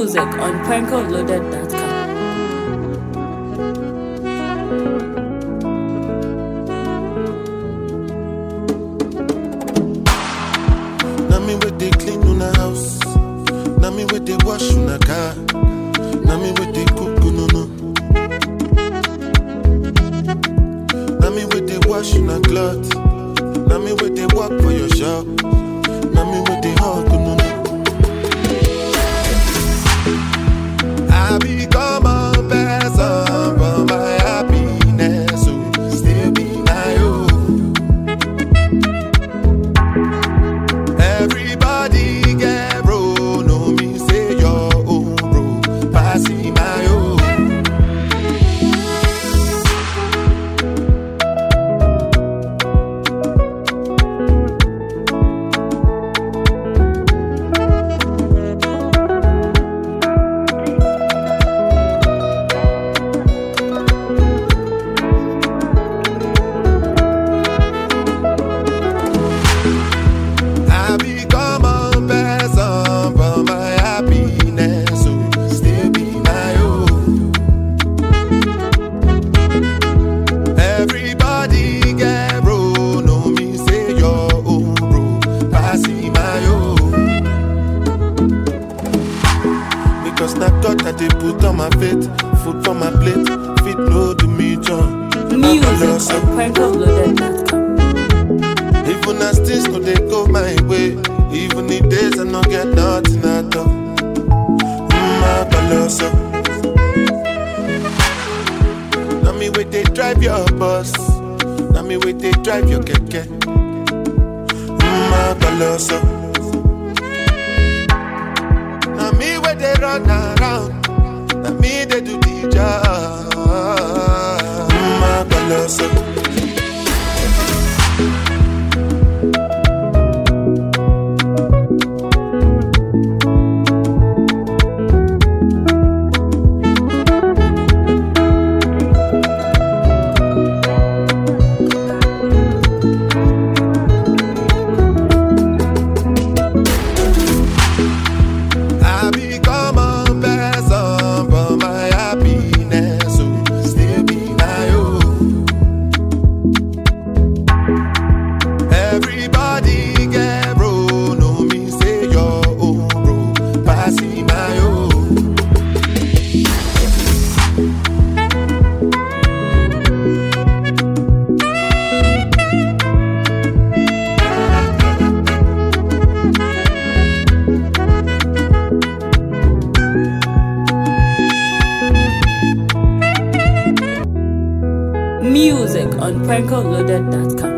Music on prankoloaded.com. Na me with they clean una house. Na me with they wash una car. Na me with they cook no no. Na me with they wash una cloth. Na me with they work for your shop. Na me with they hug no no. I become a person for my happiness. So still be my own. Everybody get bro, no me say your own bro, passing my own. I become a person for my happiness, so still be my own. Everybody get bro, no me say your own bro, passing my own. Because na God that they put on my faith, food for my plate, fit no do me joy. Music on prankoloaded.com. Even as things no they go my way, even the days I no get nothing at all. Mm, baloso. Now me wait they drive your bus, now me wait they drive your keke. Mm, baloso. Now me wait they run around, now me they do the job. Mm, baloso. I become a person for my happiness, so still be my own. Everybody get bro, no me say your own bro, passing my own. Music on prankoloaded.com.